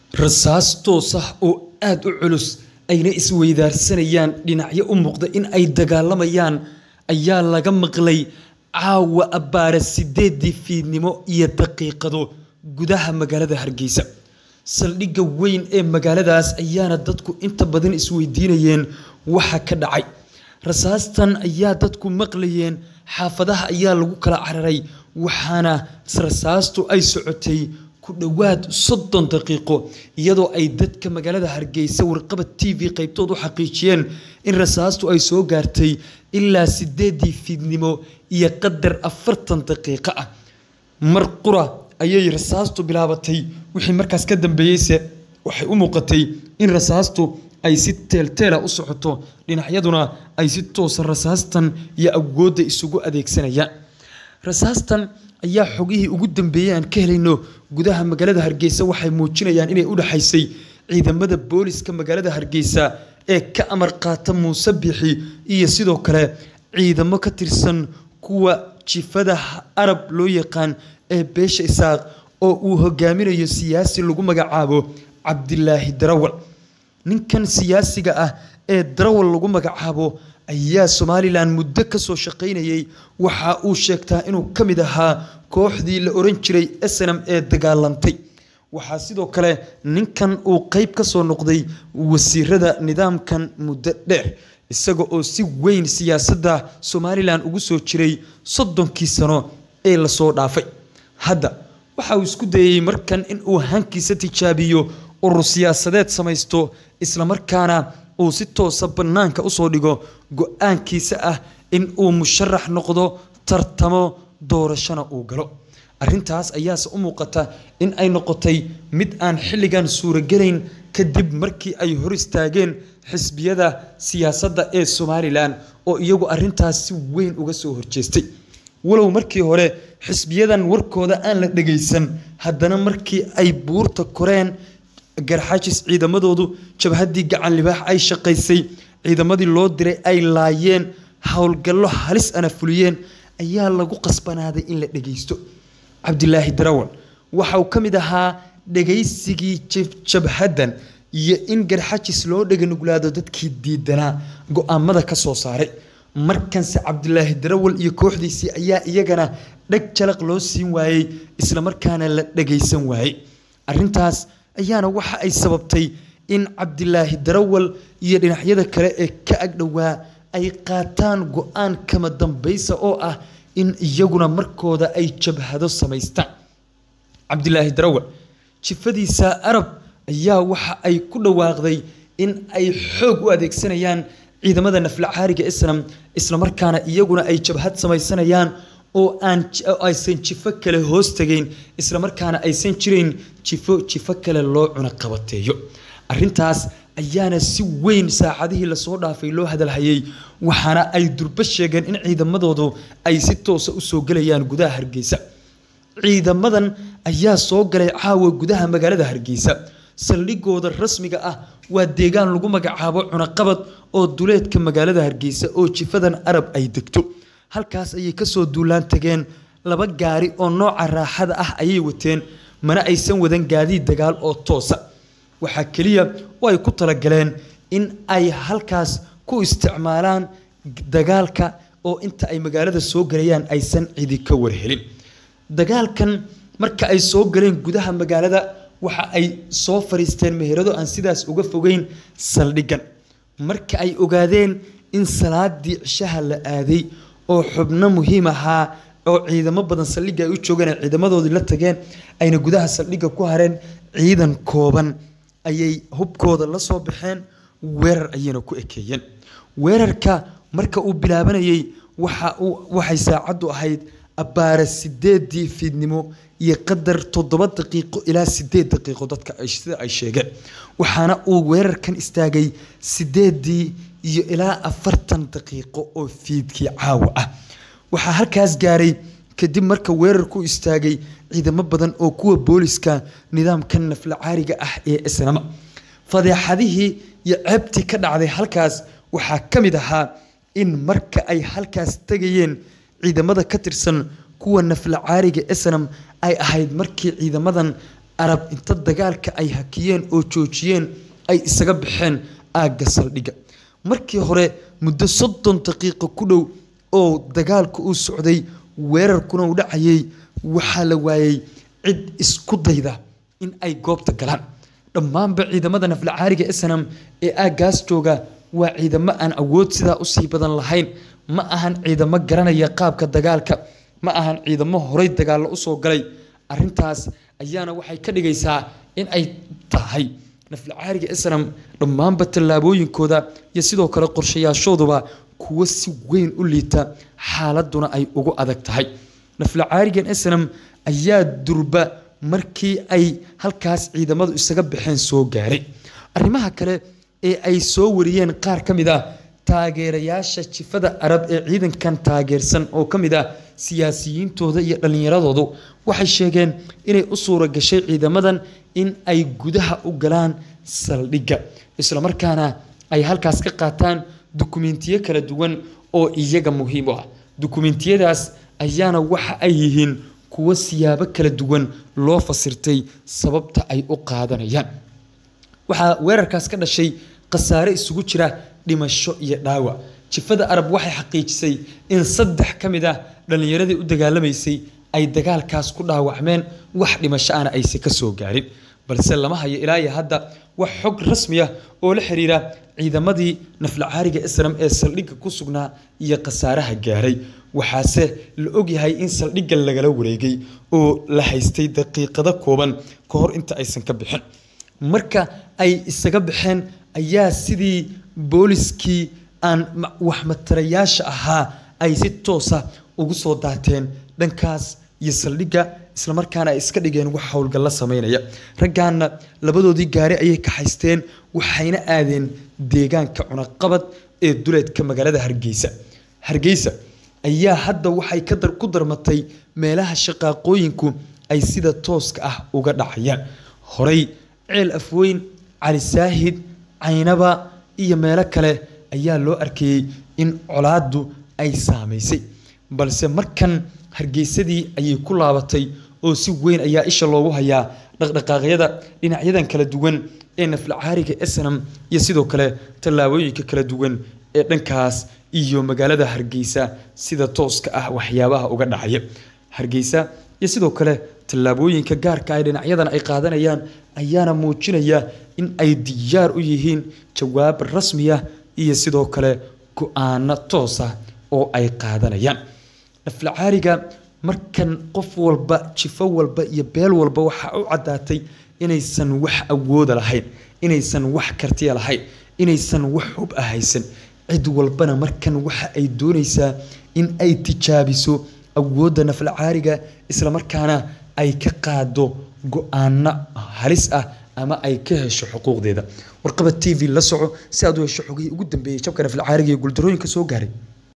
rasaas toos ah oo aada u culus ayna isweydaarsanayaan dhinacyo u muuqda in ay dagaalamayaan ayaa laga maqlay caawa abbaara sideedii fiidnimo iyo daqiiqado gudaha magaalada hargeysa saldhigga weyn ee magaaladaas ayaana dadku inta badan isweydiinayeen waxa ka dhacay rasaastan ayaa dadku maqlayeen xaafadaha ayaa lagu kala cararay waxaana rasaastu ay socotay ku dhowaad soddon daqiiqo iyadoo ay dadka magaalada hargeysa warqabad t v qaybtood u xaqiijiyeen in rasaastu ay soo gaartay ilaa sideedii fiidnimo iyo qadar afartan daqiiqo ah mar qura ayay rasaastu bilaabatay wixii markaas ka dambeeyeyse waxay u muuqatay in rasaastu ay si teelteela u socoto dhinacyaduna ay si toosa rasaastan iyo awoodda isugu adeegsanayaan rasaastan ayaa xogihii ugu dambeeyey aan ka helayno gudaha magaalada hargeysa waxay muujinayaan inay u dhexaysay ciidamada booliska magaalada hargeysa ee ka amar qaata muuse bixi iyo sidoo kale ciidamo ka tirsan kuwa jifada arab loo yaqaan ee beesha isaaq oo uu hogaaminayo siyaasi lagu magacaabo cabdilaahi darawal ninkan siyaasiga ah ee darawal lagu magacaabo ayaa somalilan muddo ka soo shaqaynayay waxa uu sheegtaa inuu ka mid ahaa kooxdii la oran jiray snam ee dagaalantay waxaa sidoo kale ninkan uu qeyb ka soo noqday wasiirada nidaamkan muddo dheer isaga oo si weyn siyaasadda somalilan ugu soo jiray soddonkii sano ee lasoo dhaafay hadda waxa uu isku dayey markan in uu hankiisa tijaabiyo urur siyaasadeed samaysto islamarkaana uu si toosa bannaanka usoo dhigo go-aankiisa ah in uu musharax noqdo tartamo doorashona uu galo arrintaas ayaase u muuqata in ay noqotay mid aan xilligan suurogelayn kadib markii ay hor istaageen xisbiyada siyaasadda ee somalilan oo iyagu arrintaas si weyn uga soo horjeestay walow markii hore xisbiyadan warkooda aan la dhagaysan haddana markii ay buurta koreen garxajis ciidamadoodu jabhaddii gacan libaax ay shaqaysay ciidamadii loo diray ay laayeen howlgallo halis ana fuliyeen ayaa lagu qasbanaaday in la dhagaysto cabdilaahi darawal waxa uu ka mid ahaa dhagaysigii jabhaddan iyo in garxajis loo dhaganuglaado dadkii diidanaa go-aamada ka soo saaray markanse cabdilaahi darawal iyo kooxdiisii ayaa iyagana dhag jalaq loo siin waayey islamarkaana la dhagaysan waayey arrintaas ayaana waxa ay sababtay in cabdilaahi darawal iyo dhinacyada kale ee ka agdhowaa ay qaataan go-aan kama dambaysa oo ah in iyaguna markooda ay jabhado samaystaan cabdilaahi darawal jifadiisa arab ayaa waxa ay ku dhawaaqday in ay xoog u adeegsanayaan ciidamada naflacaariga islam islamarkaana iyaguna ay jabhad samaysanayaan oo aan aysan jifo kale hoos tegayn islamarkaana aysan jirayn jifo jifo kale loo cunaqabateeyo arrintaas ayaana si weyn saacadihii lasoo dhaafay loo hadalhayay waxaana ay durbo sheegeen in ciidamadoodu ay si toosa usoo gelayaan gudaha hargeysa ciidamadan ayaa soo galay caawa gudaha magaalada hargeysa saldhigooda rasmiga ah waa deegaan lagu magacaabo cunaqabad oo duleedka magaalada hargeysa oo jifadan arab ay degto halkaas ayay kasoo duulaan tageen laba gaari oo nooca raaxada ah ayay wateen mana aysan wadan gaadiid dagaal oo toosa waxaa keliya oo ay ku talagaleen in ay halkaas ku isticmaalaan dagaalka oo inta ay magaalada soo galayaan aysan cidi ka warhelin dagaalkan marka ay soo galeen gudaha magaalada waxa ay soo fariisteen meherado aan sidaas uga fogeyn saldhigan marka ay ogaadeen in salaadii cishaha la aaday oo xubno muhiim ahaa oo ciidamo badan saldhigga ay u joogeen ay ciidamadoodii la tageen ayna gudaha saldhigga ku hareen ciidan kooban ayay hubkooda la soo baxeen weerar ayayna ku ekeeyeen weerarka marka uu bilaabanayay waxa uu waxay saacaddu ahayd abbaara sideedii fiidnimo iyo qadar toddoba daqiiqo ilaa sideed daqiiqo dadka sida ay sheegeen waxaana uu weerarkan istaagay sideedii iyo ilaa afartan daqiiqo oo fiidkii caawa ah waxaa halkaas gaaray kadib marka weerarku istaagay ciidamo badan oo kuwa booliska nidaamkan naflacaariga ah ee isnama fadeexadihii iyo ceebtii ka dhacday halkaas waxaa ka mid ahaa in marka ay halkaas tegayeen ciidamada ka tirsan kuwa naflacaariga snam ay ahayd markii ciidamadan arab inta dagaalka ay hakiyeen oo joojiyeen ay isaga baxeen aagga saldhigga markii hore muddo soddon daqiiqo ku dhow oo dagaalku uu socday weerarkuna uu dhacayay waxaa la waayey cid isku dayda in ay goobta galaan dhammaanba ciidamada naflacaariga snam ee aaggaas jooga waa ciidamo aan awood sidaa usii badan lahayn ma ahan ciidamo garanaya qaabka dagaalka ma ahan ciidamo horay dagaallo usoo galay arintaas ayaana waxay ka dhigaysaa in ay tahay naflacaariga snam dhammaanba tallaabooyinkooda iyo sidoo kale qorshayaashooduba kuwo si weyn u liita xaaladuna ay ugu adag tahay naflacaarigan snam ayaa durba markii ay halkaas ciidamadu isaga baxeen soo gaaray arrimaha kale ee ay soo wariyeen qaar ka mid ah taageerayaasha jifada arab ee ciidankan taageersan oo ka mid ah siyaasiyiintooda iyo dhallinyaradoodu waxay sheegeen inay u suura gashay ciidamadan in ay gudaha u galaan saldhigga islamarkaana ay halkaas ka qaataan dukumentiyo kala duwan oo iyaga muhiim u ah dukumentiyadaas ayaana waxa ay yihiin kuwo siyaabo kala duwan loo fasirtay sababta ay u qaadanayaan waxaa weerarkaas ka dhashay khasaare isugu jira dhimasho iyo dhaawac jifada arab waxay xaqiijisay in saddex ka mid ah dhallinyaradii u dagaalamaysay ay dagaalkaas ku dhaawacmeen wax dhimasho ana ayse ka soo gaarin balse lama hayo ilaa iyo hadda wax xog rasmi ah oo la xiriira ciidamadii naflacaariga islam ee saldhigga ku sugnaa iyo khasaaraha gaaray waxaase la ogyahay in saldhigga lagala wareegay oo la haystay daqiiqado kooban ka hor inta aysan ka bixin marka ay isaga baxeen ayaa sidii booliskii aan waxmatarayaasha ahaa ay si toosa ugu soo daateen dhankaas iyo saldhigga islamarkaana ay iska dhigeen wax howlgalla sameynaya raggaana labadoodii gaari ayay kaxaysteen waxayna aadeen deegaanka cunaqabad ee duleedka magaalada hargeysa hargeysa ayaa hadda waxay ku darmatay meelaha shaqaaqooyinku ay sida tooska ah uga dhacayaan horey ceel afweyn cali saahid caynaba iyo meelo kale ayaa loo arkayey in colaaddu ay saamaysay balse markan hargeysadii ayay ku laabatay oo si weyn ayaa isha loogu hayaa dhaqdhaqaaqyada dhinacyadan kala duwan ee naflacaariga snam iyo sidoo kale tallaabooyinka kala duwan ee dhankaas iyo magaalada hargeysa sida tooska ah waxyaabaha uga dhacaya hargeysa iyo sidoo kale tallaabooyinka gaarka ah dhinacyadan ay qaadanayaan ayaana muujinaya in ay diyaar u yihiin jawaab rasmiya iyo sidoo kale go-aano toosa oo ay qaadanayaan naflacaariga markan qof walba jifo walba iyo beel walba waxaa u caddaatay inaysan wax awooda lahayn inaysan wax kartiya lahayn inaysan wax hub ah haysan cid walbana markan waxa ay doonaysaa in ay tijaabiso awoodda naflacaariga islamarkaana ay ka qaado go-aano halis ah ama ay ka hesho xuquuqdeeda warqaba t v la soco si aad u hesho xogihii ugu dambeeyey jabka naflacaariga iyo guuldarooyinka soo gaaray